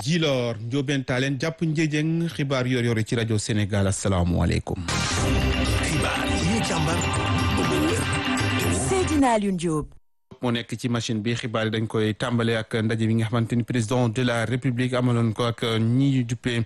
Djilor Ndiobène Talen jàpp njëjëng xibaar yor yor ci rajo Sénégal asalaamualeykum. xibaar yi ñu càmbar ba mu wér Seydina Alioune Diop. moo nekk ci machine bi xibaar yi dañ koy tàmbale ak ndaje bi nga xamante ni président de la république amaloon ko ak ñi duppee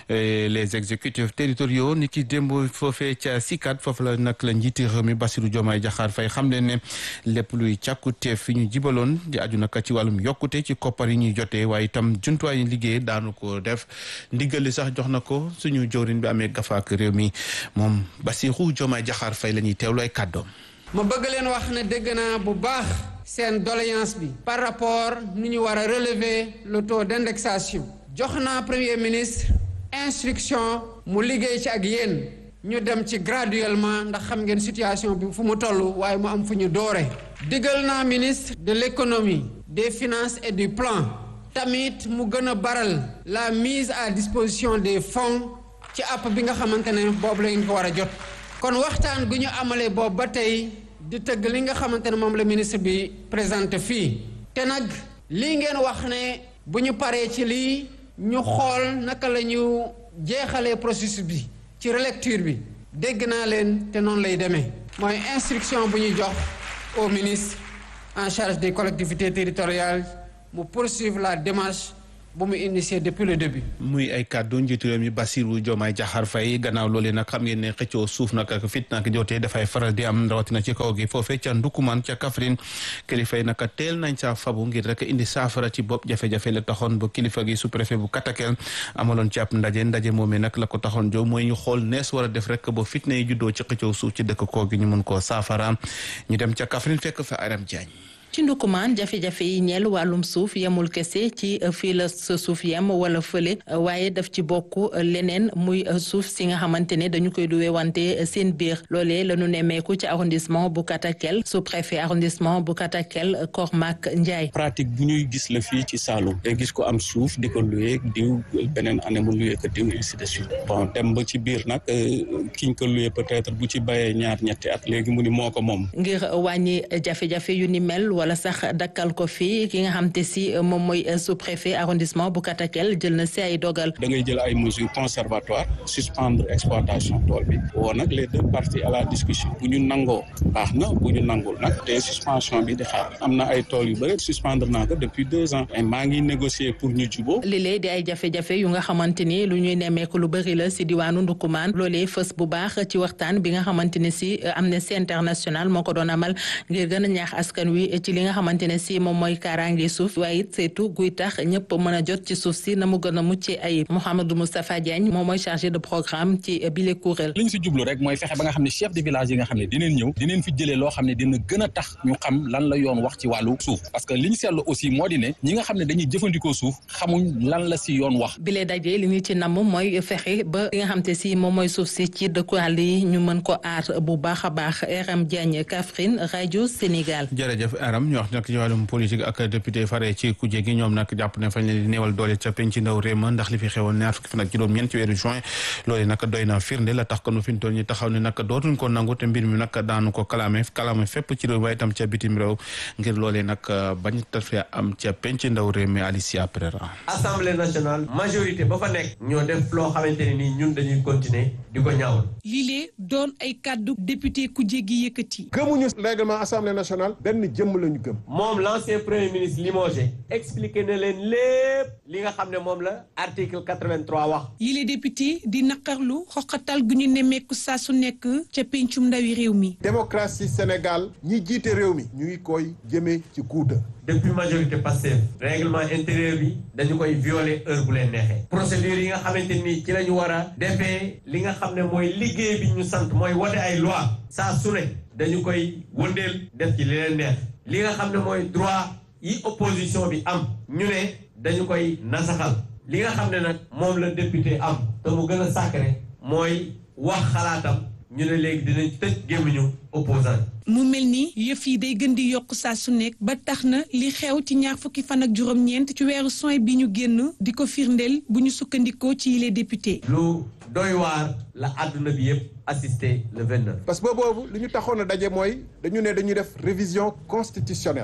les exécutifs territoriaux ni ki démb foofee ca sikat foofu la nag la njiiti réew mi Bassirou Diomaye Diakhar Faye xam leen ne lépp luy càkkute fi ñu jibaloon di aju nag ci wàllum yokkute ci koppar yi ñuy jotee waaye itam jumtuwaay yi liggéey daanu ko def ndigal li sax jox na ko suñu jawriñ bi amee gafaak réew mi moom Bassirou Diomaye Diakhar Faye la ñuy teewlu ay kàddoom ma bëgg leen wax ne dégg naa bu baax seen doléance bi par rapport ni ñu war a relever le taux d'indexation jox naa premier ministre instruction mu liggéey ci ak yéen ñu dem ci graduellement ndax xam ngeen situation bi fu mu toll waaye mu am fu ñu doore digal naa ministre de l'économie des finances et du plan tamit mu gën a baral la mise à disposition des fonds ci app bi nga xamante ne boobu la ñu ko war a jot kon waxtaan gu ñu amalee boobu ba tey di tëgg li nga xamante ne moom la ministre bi présenté fii te nag lii ngeen wax ne bu ñu paree ci lii ñu xool naka la ñu jeexalee processus bi ci relecture bi dégg naa leen te noonu lay demee mooy instruction bu ñuy jox au ministre en charge des collectivités territoriales mu poursuivre la démarche bu mu initié depuis le début. muy ay kàddu njiitu réew mi Bassirou Diomaye Diakhar Faye gannaaw loolee nag xam ngeen ne xëccoo suuf nag ak fit nag jotee dafay faral di am rawatina ci kaw gi foofee ca Ndukumaan ca Kaffrine kilifa yi nag teel nañ saa fabu ngir rek indi saafara ci bopp jafe-jafe la taxoon ba kilifa gi sous préfet bu Katakel amaloon ci ab ndaje ndaje moomee nag la ko taxoon jow mooy ñu xool nees war a def rek ba fitna yi juddoo ci xëccoo suuf ci dëkk koo gi ñu mun koo saafara ñu dem ca Kaffrine fekk fa Aram Diagne. ci ndukumaan jafe-jafe yi ñeel wàllum suuf yemul kese ci fii la sa suuf yem wala fële waaye daf ci bokk leneen muy suuf si nga xamante ne dañu koy duwee wante seen biir loolee la ñu nemmeeku ci arrondissement bu Katakel sous préfet arrondissement bu Katakel Kormak Ndiaye. pratique bu ñuy gis la fii ci Saloum te gis ko am suuf di ko luwee diw beneen année mu luwee ko diw ainsi de suite bon dem ba ci biir nag kiñ ko luwee peut-être bu ci bayee ñaar ñetti at léegi mu ni moo ko moom. ngir wàññi jafe-jafe yu ni mel. wala sax dakkal ko fii ki nga xam te si moom mooy sous-préfet arrondissement bu Katakel jël na si ay dogal. da ngay jël ay mesures conservatoires suspendre exploitation tool bi woo nag les deux parties à la discussion bu ñu nangoo baax na bu ñu nangul nag te suspension bi di xaar am na ay tool yu bëri suspendre naa ko depuis deux ans maa ngi négocier pour ñu juboo lii di ay jafe-jafe yu nga xamante ni lu ñuy nemmeeku lu bëri la si diwaanu Ndukumaan loolee fës bu baax ci waxtaan bi nga xamante ne si Amnesty International moo ko doon amal ngir gën a ñaax askan wi ci li nga xamante ne si moom mooy kaaraange suuf waaye it saytu guy tax ñëpp mën a jot ci suuf si na mu gën a mucc ay Mouhamadou Moustapha Diagne moom mooy chargé de programme ci bile kuréel li ñu si jublu rek mooy fexe ba nga xam ne chef de village yi nga xam ne dineen ñëw dineen fi jëlee loo xam ne dina gën a tax ñu xam lan la yoon wax ci wàllu suuf parce que li ñu seetlu aussi moo di ne ñi nga xam ne dañuy jëfandikoo suuf xamuñ lan la si yoon wax bile daje li ñu ci namm mooy fexe ba li nga xam te si moom mooy suuf si ci dëkkuwaal yi ñu mën ko aar bu baax a baax Aram Diagne Kaffrine rajo Sénégal jërëjëf Aram ñu wax nag ci wàllum politique ak député fare ci kuje gi ñoom nag jàpp ne fañ leen di néewal doole ca penc ndaw réew ma ndax li fi xewoon ñaar fukki fan ak juróom-ñeent ci weeru juin loolu nag doy na firnde la tax kon fi ñu toll ñu taxaw ne nag dootuñ ko nangu te mbir mi nag daanu ko kalaame kalaame fépp ci réew waaye itam ca bitim réew ngir loolee nag bañ tafee am ca penc ndaw réew mi Alicia Pereira assemblée nationale majorité ba fa nekk ñoo def loo xamante ne nii ñun dañuy continuer di ko ñaawal lii lee doon ay kàddu député ku jéggi yëkkati gëmuñu règlement assemblée nationale benn jëmm lañu gëm moom l'ancien premier ministre limogé expliqué na leen lépp li nga xam ne moom la article 83 wax yile député di naqarlu xoqatal gu ñu nemmeeku saa su nekk ca pencum ndawi réew mi démocratie Sénégal ñi jiite réew mi ñu ngi koy jëmee ci guuta depuis majorité Pastef règlement intérieur bi dañu koy violer heure bu leen neexee procédure yi nga xamante ni ci la ñu war a defee li nga xam ne mooy liggéey bi ñu sant mooy wote ay loi saa su ne dañu koy wëndeel def ci li leen neex li nga xam ne mooy droit yi opposition bi am ñu ne dañu koy nasaxal li nga xam ne nag moom la député am te mu gën a sacré mooy wax xalaatam ñu ne léegi dinañ tëj gémmiñu opposant mu mel ni yëf yi day gën di yokk saa su nekk ba tax na li xew ci ñaar fukki fan ak juróom-ñeent ci weeru soin bi ñu génn di ko firndeel bu ñu sukkandikoo ci yile député. lu doy waar la àdduna bi yëpp assisté le 29. parce que boobu li ñu taxoon a daje mooy dañu ne dañuy def révision constitutionnelle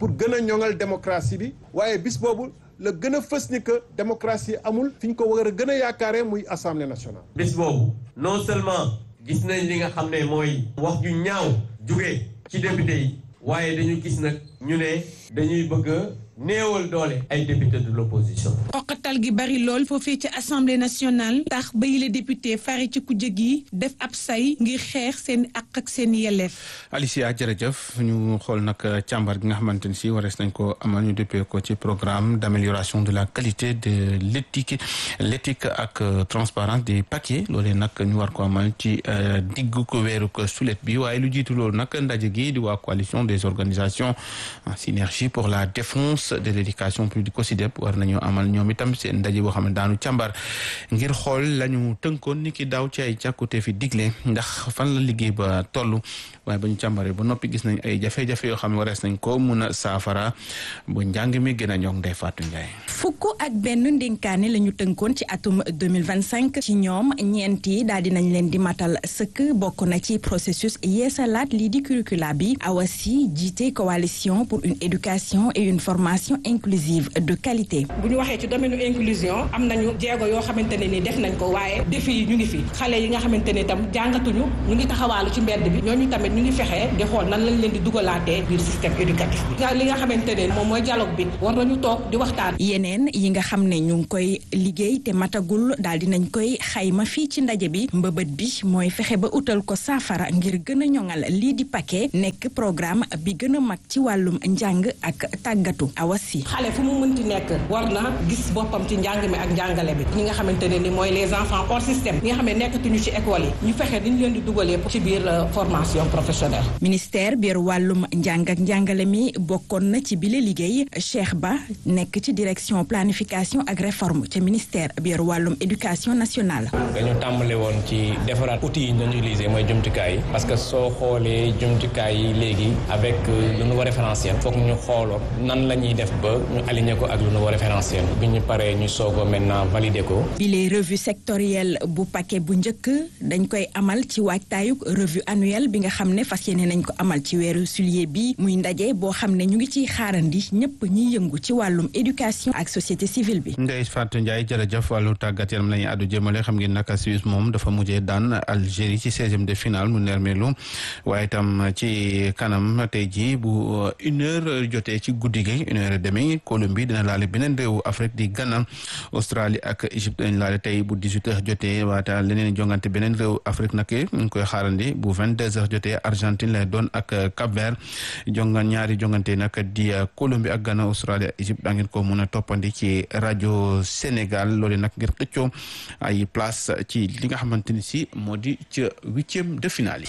pour gën a ñoŋal démocratie bi waaye bis boobu la gën a fës ni que démocratie amul fi ñu ko war a gën a yaakaaree muy assemblée nationale. bis boobu non seulement gis nañ li nga xam ne mooy wax ju ñaaw jóge ci député yi waaye dañu gis nag ñu ne dañuy bëgg a néewal doole ay député de l'opposition xoqatal gi bari lool foofee ci assemblée nationale tax ba yile député fare ci kujje gi def ab say ngir xeex seen àq ak seen yelleef. Alicia jërëjëf ñu xool nag càmbar gi nga xamante ni si warees nañ ko amal ñu déppee ko ci programme d'amélioration de la qualité de l'éthique l'éthique ak transparence des paquets loolee nag ñu war ko amal ci diggu ko weeru ko sulet bi waaye lu jiitu loolu nag ndaje gi di waa coalition des organisations en synergie pour la défense de l'éducation publique COSYDEP war nañu amal ñoom itam seen ndaje boo xam ne daanu càmbar ngir xool la ñu tënkoon ni ki daaw ci ay càkkute fi digle ndax fan la liggéey ba toll waaye ba ñu càmbaree ba noppi gis nañ ay jafe-jafe yoo xam ne warees nañ ko mun a saafara bu njàng mi gën a ñoŋ Ndeye Fatou Ndiaye. fukk ak benn ndénkaane la ñu tënkoon ci atum 2025 ci ñoom ñeent yi daal di nañ leen di matal sëkk bokk na ci processus yeesalaat lii di curricula bi awasi jiite coalition pour une éducation et une formation inclusive de qualité. bu ñu waxee ci domaine inclusion am nañu jéego yoo xamante ne ni def nañ ko waaye défi yi ñu ngi fi xale yi nga xamante ne tam jàngatuñu ñu ngi taxawaalu ci mbedd bi ñooñu tamit ñu ngi fexe di xool nan lañ leen di dugalaatee biir système éducatif bi li nga xamante ne moom mooy dialogue bi war nañu toog di waxtaan. yeneen yi nga xam ne ñu ngi koy liggéey te matagul daal di nañ koy xayma fii ci ndaje bi mbëbët bi mooy fexe ba utal ko saafara ngir gën a ñoŋal lii di paquet nekk programme bi gën a mag ci wàllum njàng ak tàggatu awasi. xale fu mu mënti nekk war na gis boppam ci njàng mi ak njàngale bi ñi nga xamante ne ni mooy les enfants hors système ñi nga xam ne nekkatuñu ci école yi ñu fexe dañu leen di dugalee ci biir formation professionnelle. ministère biir wàllum njàng ak njàngale mi bokkoon na ci bile liggéey Cheikh Ba nekk ci direction planification ak réforme ca ministère biir wàllum éducation nationale. dañu tàmbale woon ci defaraat outils yi ñu doon utiliser mooy jumtukaay yi parce que soo xoolee jumtukaay yi léegi avec le nouveau référentiel foog ñu xooloon nan la ñuy def ba ñu aligné ko ak le nouveau référentiel bi ñu paree ñu soog a maintenant valider ko. bile revue sectorielle bu paquet bu njëkk dañ koy amal ci waajtaayug revue annuelle bi nga xam ne fas yéene nañ ko amal ci weeru juillet bi muy ndaje boo xam ne ñu ngi ciy xaarandi ñëpp ñiy yëngu ci wàllum éducation ak société civile bi. Ndeye Fatou Ndiaye jërëjëf wàllu tàggat yaram la ñuy àddu jëmale xam ngeen naka Suisse moom dafa mujjee daan Algérie ci seizième de finale mu nermelu waaye itam ci kanam tey jii bu une heure jotee ci guddi gi une heure et demie Colombie dina laale beneen réewu Afrique di Ghana Australie ak Égypte dañ laale tey bu dix huit heures jotee waata leneen jongante beneen réewu Afrique nag ñu ngi koy xaarandi bu vingt deux heures jotee Argentine lay doon ak Cap-Vert jongan ñaari jongante nag di Colombie ak Ghana Australie ak Égypte da ngeen ko mën a toppandi ci rajo Sénégal loolu nag ngir xëccoo ay place ci li nga xamante ni si moo di ca huitième de finale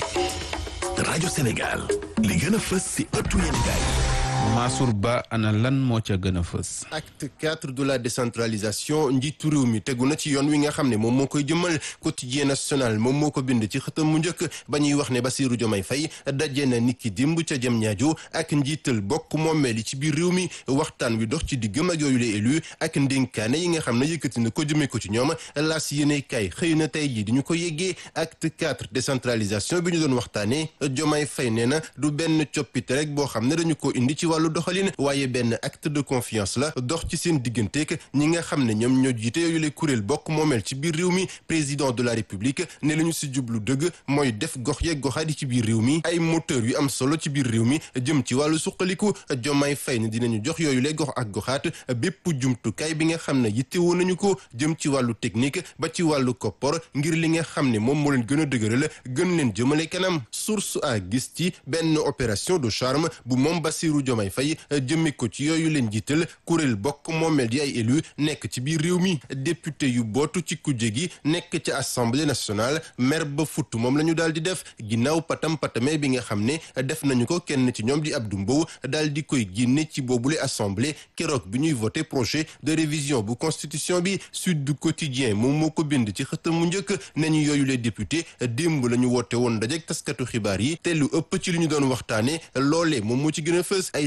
yi. rajo Sénégal li gën a fës si ëttu yéenekaay Mansour Ba ana lan moo ca gën a fës. acte quatre de la décentralisation njiitu réew mi tegu na ci yoon wi nga xam ne moom moo koy jëmmal quotidien national moom moo ko bind ci xëtam mu njëkk ba ñuy wax ne Bassirou Diomaye Faye daje na niki dimb ca jëm ñaajo ak njiital bokk moomeel yi ci biir réew mi waxtaan wi dox ci diggam ak yooyu les élus ak ndénkaane yi nga xam ne yëkkati na ko jëmee ko ci ñoom laas yéene kay xëy na tey jii di ñu ko yeggee acte quatre décentralisation bi ñu doon waxtaanee Diomaye Faye nee na du benn coppite rek boo xam ne dañu ko indi ci wàllu doxalin waaye benn acte de confiance la dox ci seen digganteeg ñi nga xam ne ñoom ñoo jiite yooyu le kuréel bokk moomeel ci biir réew mi président de la république ne la ñu si jublu dëgg mooy def gox yeeg goxaat yi ci biir réew mi ay moteur yu am solo ci biir réew mi jëm ci wàllu suqaliku Diomaye Faye ne dinañu jox yooyu le gox ak goxaat bépp jumtukaay bi nga xam ne yittewoo nañu ko jëm ci wàllu technique ba ci wàllu koppor ngir li nga xam ne moom moo leen gën a dëgëral gën leen jëmale kanam source a gis ci benn opération de charme bu moom Bassirou Diomaye Faye jëmme ko ci yooyu leen jiital kuréel bokk moomeel di ay élu nekk ci biir réew mi député yu bootu ci kujje gi nekk ci assemblée nationale mer ba futt moom la ñu daal di def ginnaaw patam patame bi nga xam ne def nañu ko kenn ci ñoom di Abdou Mbow daal di koy génne ci boobule assemblée keroog bi ñuy voté projet de révision bu constitution bi Sud du Quotidien moom moo ko bind ci xëtam mu njëkk nañu yooyu les député démb la ñu woote woon dajek taskatu xibaar yi te lu ëpp ci li ñu doon waxtaane loolee moom moo ci gën a fës ay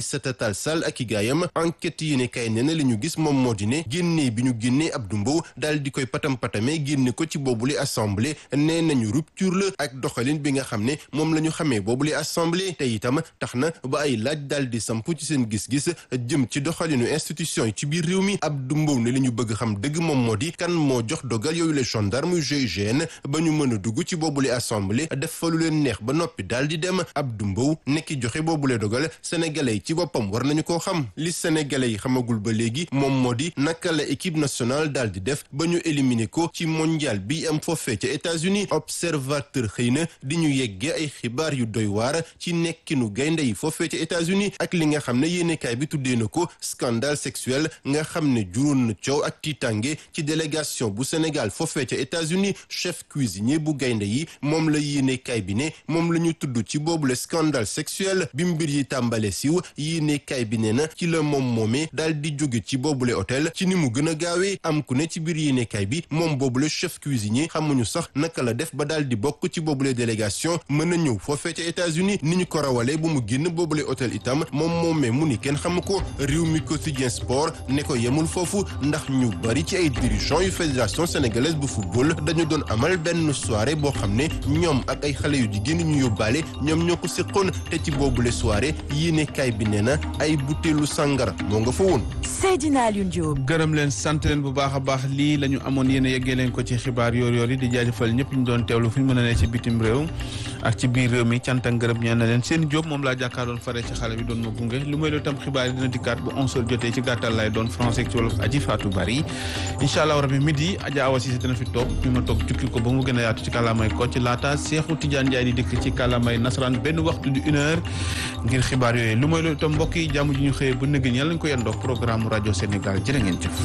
Aïssata Tall Sall ak i gaayam enquête yi ne kay nee na li ñu gis moom moo di ne génnee bi ñu génnee Abdou Mbow daal di koy patam-patame génne ko ci boobule assemblée nee nañu rupture la ak doxalin bi nga xam ne moom la ñu xamee boobule assemblée te itam tax na ba ay laaj daal di samp ci seen gis-gis jëm ci doxalinu institution yi ci biir réew mi Abdou Mbow ne li ñu bëgg xam dëgg moom moo di kan moo jox dogal yooyu les gendarmes GIGN ba ñu mën a dugg ci boobule assemblée def fa lu leen neex ba noppi daal di dem Abdou Mbow nekki joxe boobule dogal sénégalais yi ci boppam war nañu koo xam li sénégalais yi xamagul ba léegi moom moo di naka la équipe nationale daal di def ba ñu éliminer ko ci mondial bi am foofee ca États-Unis observateur xëy na di ñu yeggee ay xibaar yu doy waar ci nekkinu gaynde yi foofee ca États-Unis ak li nga xam ne yéenekaay bi tuddee na ko scandale sexuel nga xam ne juróon na coow ak tiitange ci délégation bu Sénégal foofee ca États-Unis chef cuisinier bu gaynde yi moom la yéenekaay bi ne moom la ñu tudd ci boobu le scandale sexuel bi mbir yi tàmbale siw yéenekaay bi ne na ci la moom moomee daal di jóge ci boobule hôtel ci ni mu gën a gaawee am ku ne ci biir yéenekaay bi moom boobule chef cuisinier xamuñu sax naka la def ba daal di bokk ci boobule délégation mën a ñëw foofee ca États-Unis ni ñu ko rawalee bu mu génn boobule hôtel itam moom moomee mu ni kenn xamu ko réew mi quotidien sport ne ko yemul foofu ndax ñu bari ci ay dirigeants yu fédération sénégalaise bu football dañu doon amal benn soirée boo xam ne ñoom ak ay xale yu jigéen ñu yóbbaale ñoom ñoo ko séqoon te ci boobule soirée yéenekaay bi nee na ay butéelu sàngara moo nga fa woon. Seydina Alioune Diop. gërëm leen sant leen bu baax a baax lii la ñu amoon yéen a yeggee leen ko ci xibaar yoor yoor yi di jaajëfal ñëpp ñu doon teewlu fu ñu mën a ne ci bitim réew ak ci biir réew mi cant ak ngërëm ñaan na leen seen jóob moom laa jàkkaaroon fare ci xale bi doon ma gunge lu may loolu tam xibaar yi dina dikkaat bu 11h jotee ci gàttal lay doon français ci wolof aji Fatou Bari incha allah rabi midi Adja Awa Cissé dina fi toog fi ma toog jukki ko ba mu gën a yaatu ci kàllaamay ko ci laata Cheikhou Tidiane Ndiaye di dikk ci kàllaamay nasaraan benn waxtu di une heure ngir xibaar yooyu lu may loolu tam mbokk yi jàmm ji ñu xëyee ba nëgën yàlla ñu ko yendoo programme rajo Sénégal jërë ngeen jëf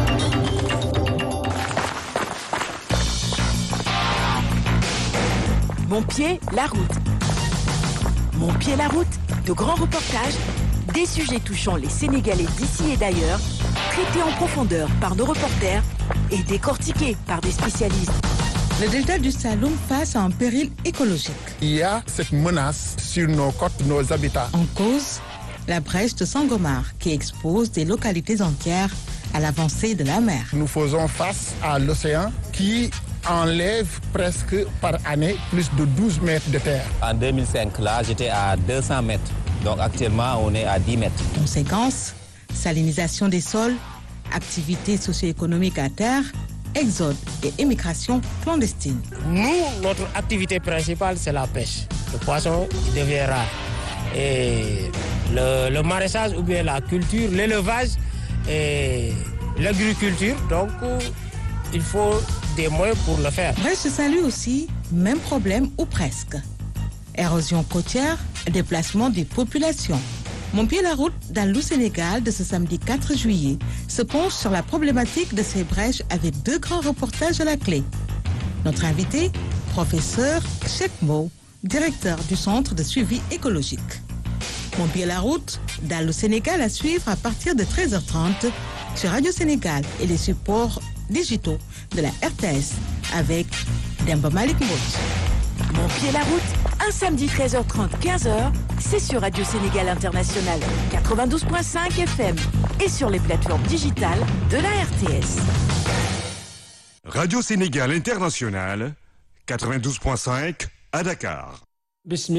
Mon pied, la route. Mon pied, la route. De grands reportages, des sujets touchant les Sénégalais d'ici et d'ailleurs, traités en profondeur par nos reporters et décortiqués par des spécialistes. Le delta du Saloum face à un péril écologique. Il y a cette menace sur nos côtes, nos habitats. En cause, la brèche de Sangomar qui expose des localités entières à l'avancée de la mer. Nous faisons face à l'océan qui enlève presque par année plus de 12 mètres de terre. En 2005, là, j'étais à 200 mètres. Donc actuellement, on est à 10 mètres. Conséquences, salinisation des sols, activités socio-économiques à terre, exode et émigration clandestine. Nous, notre activité principale, c'est la pêche. Le poisson il devient rare. Et le, le maraîchage ou bien la culture, l'élevage et l'agriculture. Donc, il faut des moyens pour le faire. Brest se salue aussi, même problème ou presque. Érosion côtière, déplacement des populations. Mon pied la route dans le Sénégal de ce samedi 4 juillet se penche sur la problématique de ces brèches avec deux grands reportages à la clé. Notre invité, professeur Chekmo, directeur du Centre de suivi écologique. Mon pied la route dans le Sénégal à suivre à partir de 13h30 sur Radio Sénégal et les supports digitaux de la RTS avec Demba Malik Mbodj. Mon pied la route, un samedi 13h30, 15h, c'est sur Radio Sénégal International 92.5 FM et sur les plateformes digitales de la RTS. Radio Sénégal International 92.5 à Dakar.